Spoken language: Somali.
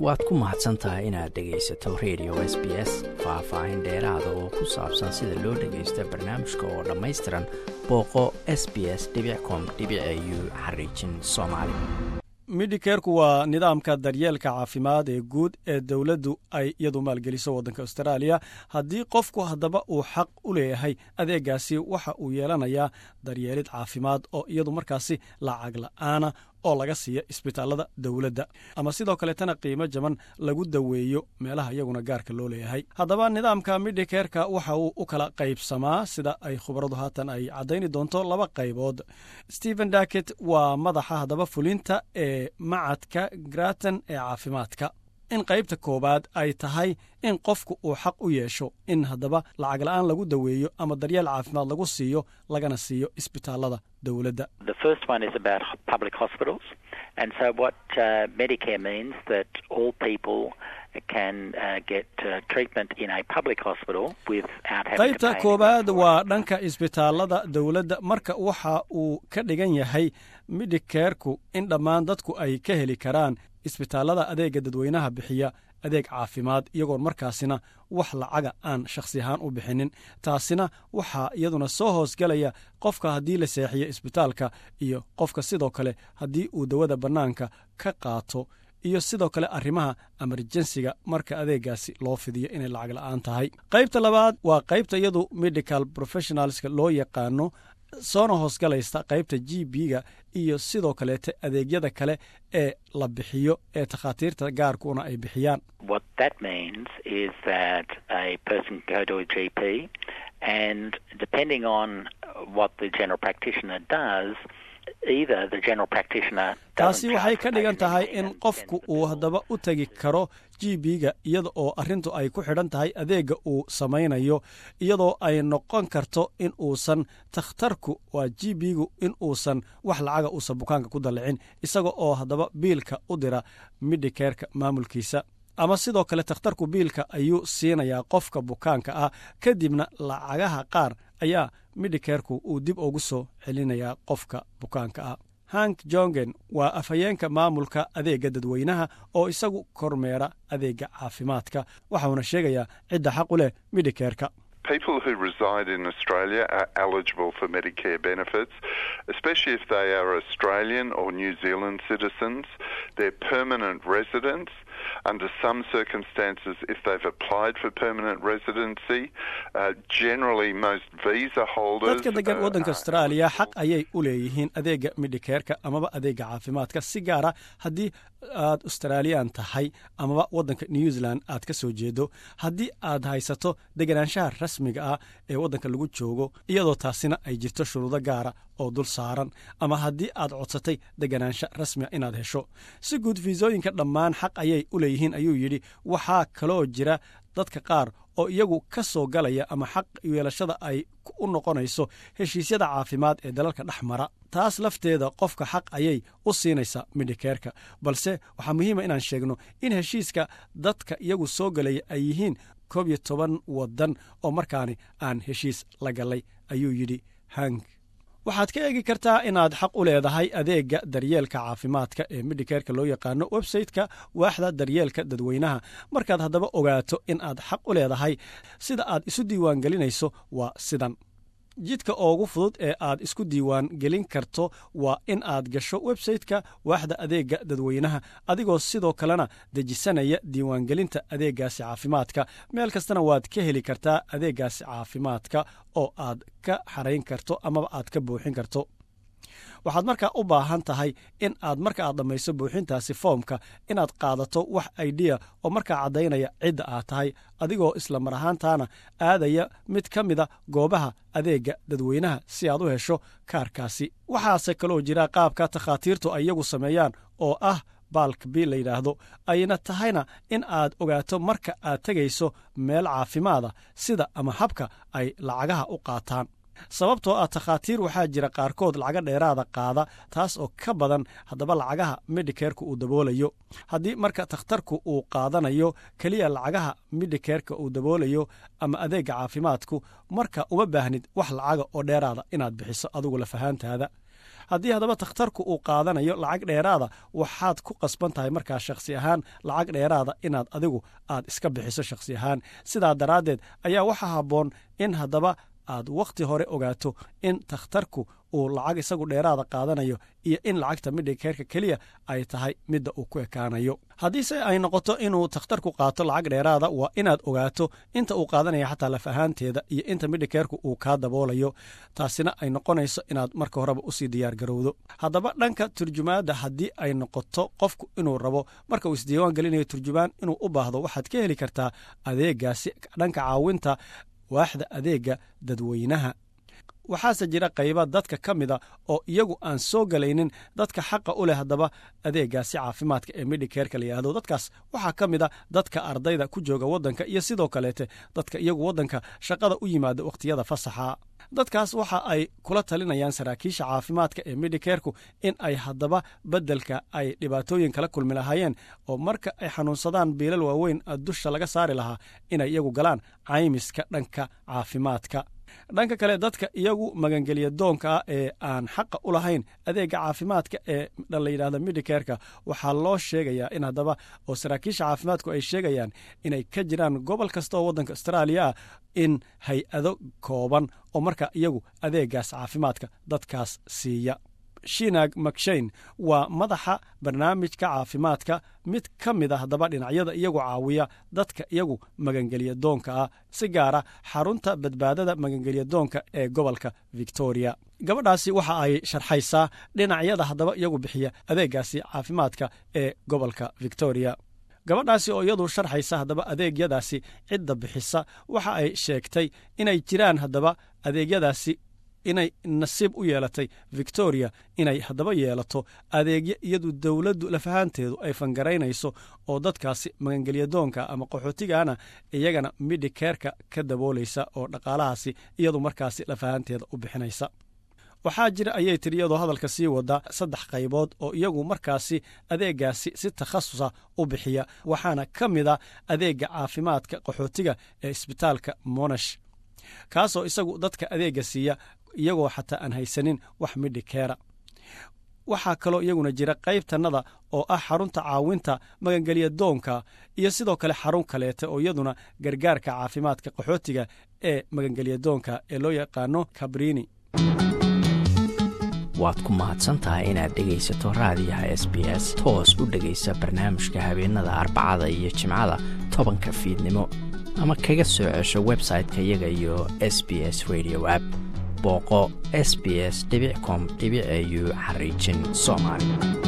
waad ku mahadsan tahay inaad dhegaysato radio s b s faah-faahin dheeraada oo ku saabsan sida loo dhagaysta barnaamijka oo dhammaystiran booqo s b s com u xariijin soomaali midhikeerku waa nidaamka daryeelka caafimaad ee guud ee dowladdu ay iyadu maalgeliso waddanka austraaliya haddii qofku haddaba uu xaq u leeyahay adeegaasi waxa uu yeelanayaa daryeelid caafimaad oo iyadu markaasi lacag la'aana oo laga siiya isbitaallada dowladda ama sidoo kaleetana qiimo jaban lagu daweeyo meelaha iyaguna gaarka loo leeyahay haddaba nidaamka midhikeerka waxa uu u kala qaybsamaa sida ay khubaradu haatan ay caddayni doonto laba qaybood stephen daket waa madaxa haddaba fulinta ee macadka graton ee caafimaadka in qaybta koowaad ay tahay in qofku uu xaq u yeesho in haddaba lacag la'aan lagu daweeyo ama daryeel caafimaad lagu siiyo lagana siiyo isbitaallada dowladda qaybta koowaad waa dhanka isbitaallada dowladda marka waxa uu ka dhigan yahay midhikeerku in dhammaan dadku ay ka heli karaan isbitaallada adeega dadweynaha bixiya adeeg caafimaad iyagoon markaasina wax lacaga aan shakhsi ahaan u bixinin taasina waxaa iyaduna soo hoosgelaya qofka haddii la seexiyo isbitaalka iyo qofka sidoo kale haddii uu dawada bannaanka ka qaato iyo sidoo kale arrimaha emerjensiga marka adeegaasi loo fidiyo inay lacag la'aan tahay qaybta labaad waa qaybta iyadu medical professionalska loo yaqaano soona hoosgalaysta qaybta g b-ga iyo sidoo kaleete adeegyada kale ee la bixiyo ee takhaatiirta gaarkuna ay bixiyaan taasi waxay ka dhigan tahay in qofku uu haddaba u tegi karo g b-ga iyada oo arrintu ay ku xidhan tahay adeegga uu samaynayo iyadoo ay noqon karto in uusan takhtarku waa g b-gu in uusan wax lacaga uusan bukaanka ku dallicin isaga oo haddaba biilka u dira midhikeerka maamulkiisa ama sidoo kale takhtarku biilka ayuu siinayaa qofka bukaanka ah kadibna lacagaha qaar ayaa midhikeerku uu dib ugu soo celinayaa qofka bukaanka ah hank jongen waa afhayeenka maamulka adeegga dadweynaha oo isagu kormeera adeegga caafimaadka waxauna sheegayaa cidda xaq u leh midhikeerka People who reside in Australia are eligible for Medicare benefits, especially if they are Australian or New Zealand citizens. They're permanent residents. Under some circumstances, if they've applied for permanent residency, uh, generally most visa holders. dadka degan waddanka austraaliya xaq ayay u leeyihiin adeegga midhikeerka amaba adeegga caafimaadka si gaara haddii aad australiyan tahay amaba waddanka new zealand aad ka soo jeedo haddii aad haysato deganaanshaha rasmiga ah ee waddanka lagu joogo iyadoo taasina ay jirto shuruudo gaara oo dul saaran ama haddii aad codsatay deganaansho rasmiga inaad hesho si guud fiisooyinka dhammaan xaq ayay u leeyihiin ayuu yidhi waxaa kaloo jira dadka qaar oo iyagu ka soo galaya ama xaq yeelashada ay u noqonayso heshiisyada caafimaad ee dalalka dhex mara taas lafteeda qofka xaq ayay u siinaysaa midhikeerka balse waxaa muhiima inaan sheegno in heshiiska dadka iyagu soo galaya ay yihiin koob iyo toban waddan oo markaani aan heshiis la gallay ayuu yidhi hank waxaad ka eegi kartaa inaad xaq u leedahay adeegga daryeelka caafimaadka ee midhikeerka loo yaqaano websayte-ka waaxda daryeelka dadweynaha markaad haddaba ogaato in aad xaq u leedahay sida aad isu diiwaangelinayso waa sidan jidka oogu fudud ee aad isku diiwaan gelin karto waa in aad gasho websayte-ka waaxda adeegga dadweynaha adigoo sidoo kalena dejisanaya diiwaangelinta adeeggaasi caafimaadka meel kastana waad ka heli kartaa adeeggaasi caafimaadka oo aad ka xarayn karto amaba aad ka buuxin karto waxaad markaa u baahan tahay in aad marka aad dhammayso buuxintaasi foomka inaad qaadato wax aidiya oo markaa caddaynaya cidda aad tahay adigoo isla mar ahaantaana aadaya mid ka mida goobaha adeegga dadweynaha si aad u hesho kaarkaasi waxaase kaloo jira qaabka takhaatiirtu ay iyagu sameeyaan oo ah baalk bi la yidhaahdo ayna tahayna in aad ogaato marka aad tegayso meel caafimaada sida ama habka ay lacagaha u qaataan sababtoo ah takhaatiir waxaa jira qaarkood lacaga dheeraada qaada taas oo ka badan haddaba lacagaha midhikeerka uu daboolayo haddii marka takhtarku uu qaadanayo keliya lacagaha midhikeerka uu daboolayo ama adeegga caafimaadku marka uma baahnid wax lacaga oo dheeraada inaad bixiso adigu lafahaantaada haddii haddaba takhtarku uu qaadanayo lacag dheeraada waxaad ku qasban tahay markaa shakhsi ahaan lacag dheeraada inaad adigu aad iska bixiso shakhsi ahaan sidaa daraaddeed ayaa waxaa habboon in haddaba aad wakhti hore ogaato in takhtarku uu lacag isagu dheeraada qaadanayo iyo in lacagta midhikeerka keliya ay tahay midda uu ku ekaanayo haddiise ay noqoto inuu takhtarku qaato lacag dheeraada waa inaad ogaato inta uu qaadanaya xataa laf ahaanteeda iyo inta midhikeerku uu kaa daboolayo taasina ay noqonayso inaad marka horeba usii diyaargarowdo haddaba dhanka turjumaadda haddii ay noqoto qofku inuu rabo marka uu isdiiwaan gelinayo turjumaan inuu u baahdo waxaad ka heli kartaa adeegaasi dhanka caawinta waaxda adeega dadweynaha waxaase jira qayba dadka ka mida oo iyagu aan soo galaynin dadka xaqa u leh haddaba adeegaasi caafimaadka ee midhikeerka la yidhahdo dadkaas waxaa ka mid a dadka ardayda ku jooga waddanka iyo sidoo kaleete dadka iyagu waddanka shaqada u yimaada wakhtiyada fasaxa dadkaas waxa ay kula talinayaan saraakiisha caafimaadka ee midhikeerku in ay haddaba beddelka ay dhibaatooyin kala kulmi lahaayeen oo marka ay xanuunsadaan biilal waaweyn dusha laga saari lahaa inay iyagu galaan caymiska dhanka caafimaadka dhanka kale dadka iyagu magangelya doonka ah ee aan xaqa u lahayn adeega caafimaadka ee la yidhahda midhikeerka waxaa loo sheegayaa in haddaba oo saraakiisha caafimaadku ay sheegayaan inay ka jiraan gobol kasta oo waddanka austraaliya ah in hay-ado kooban oo marka iyagu adeegaas caafimaadka dadkaas siiya shinag makshayn waa madaxa barnaamijka caafimaadka mid ka mid a haddaba dhinacyada iyagu caawiya dadka iyagu magangelya doonka ah si gaara xarunta badbaadada magangelya doonka ee gobolka victoria gabadhaasi waxa ay sharxaysaa dhinacyada haddaba iyagu bixiya adeegaasi caafimaadka ee gobolka victoria gabadhaasi oo iyadu sharxaysa haddaba adeegyadaasi cidda bixisa waxa ay sheegtay inay jiraan haddaba adeegyadaasi inay nasiib u yeelatay victoria inay haddaba yeelato adeegyo iyadu dowladdu lafahaanteedu ay fangaraynayso oo dadkaasi magangelyadoonka ama qaxootigana iyagana midhikeerka ka daboolaysa oo dhaqaalahaasi iyadu markaasi lafahaanteeda u bixinaysa waxaa jira ayay tiri iyadoo hadalka sii wada saddex qaybood oo iyagu markaasi adeegaasi si takhasusa u bixiya waxaana ka mid a adeega caafimaadka qaxootiga ee isbitaalka monash kaasoo isagu dadka adeega siiya iyagoo xataa aan haysanin wax midhikeera waxaa kaloo iyaguna jira qaybtannada oo ah xarunta caawinta magangelya doonka iyo sidoo kale xarun kaleete oo iyaduna gargaarka caafimaadka qaxootiga ee magangelya doonka ee loo yaqaano kabrini waad ku mahadsantahay inaad dhegaysato raadiyaha s b s toos u dhegaysa barnaamijka habeenada arbacada iyo jimcada tobanka fiidnimo ama kaga soo cesho website-ka iyaga iyo s b s radio app booqo s b s com au xariijin soomaali